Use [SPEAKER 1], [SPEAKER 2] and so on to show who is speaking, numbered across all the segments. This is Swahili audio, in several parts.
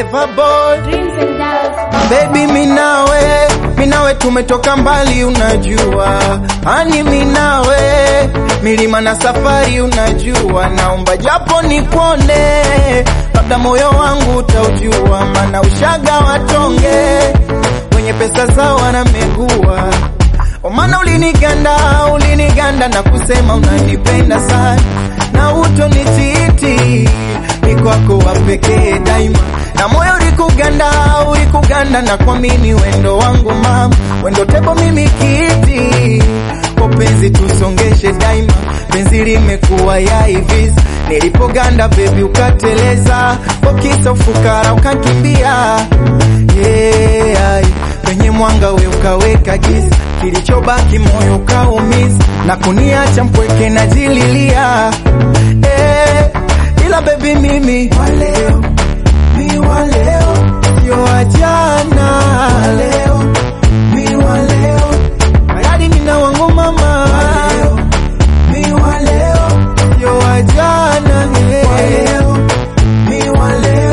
[SPEAKER 1] Clever boy
[SPEAKER 2] Dreams and doubts.
[SPEAKER 1] Baby minawe, minawe tumetoka mbali unajua Ani minawe, milima na safari unajua Naomba japo nikuone, labda moyo wangu utaujua Mana ushaga watonge, wenye pesa zao wanamegua Omana uliniganda, uliniganda na kusema unanipenda sana Na utonititi, ni kwako wa pekee daima na moyo ulikuganda, ulikuganda na kuamini wendo wangu mama, wendo tebo mimi kiti kwa penzi tusongeshe daima, penzi limekuwa ya hivi nilipoganda bebi ukateleza, kwa kisa ufukara ukakimbia yeah, penye mwanga we ukaweka giza, kilichobaki moyo ukaumiza na kuniacha mpweke na jililia eh, ila bebi mimi waleo mi wa leo sio wa jana leo mi wa leo hayadi nina wangu mama leo mi wa leo sio wa jana leo mi wa leo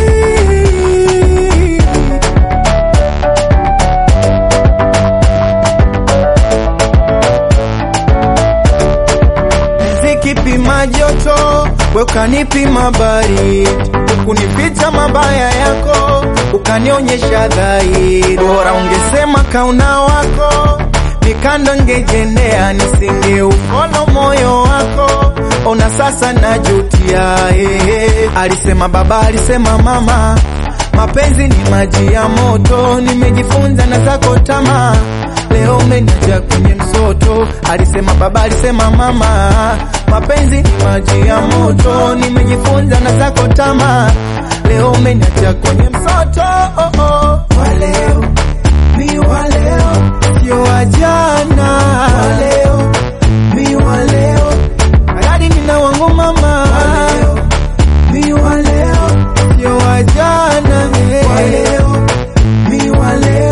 [SPEAKER 1] zikipima joto we ukanipima baridi ukunificha mabaya yako ukanionyesha dhahiri bora ungesema kauna wako mikando ngejendea nisingeufollow moyo wako ona sasa najutia eh. alisema baba alisema mama mapenzi ni maji ya moto nimejifunza na zako tamaa leo umeniacha kwenye msoto alisema baba alisema mama mapenzi ni maji ya moto nimejifunza na zako tamaa leo umeniacha kwenye msoto oh, oh. waleo mi waleo sio wa jana waleo mi waleo hayadi nina wangu mama waleo mi waleo sio wa jana waleo mi waleo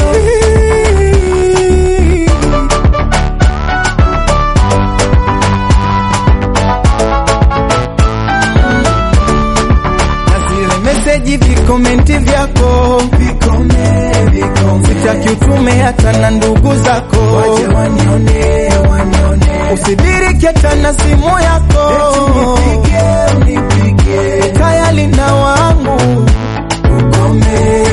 [SPEAKER 1] na zile meseji vikomenti vyako vikome, vikome. Sitaki utume hata na ndugu zako waje wanione, wanione. Usidiriki hata na simu yako nipige, nipige. Tayari na wangu ukome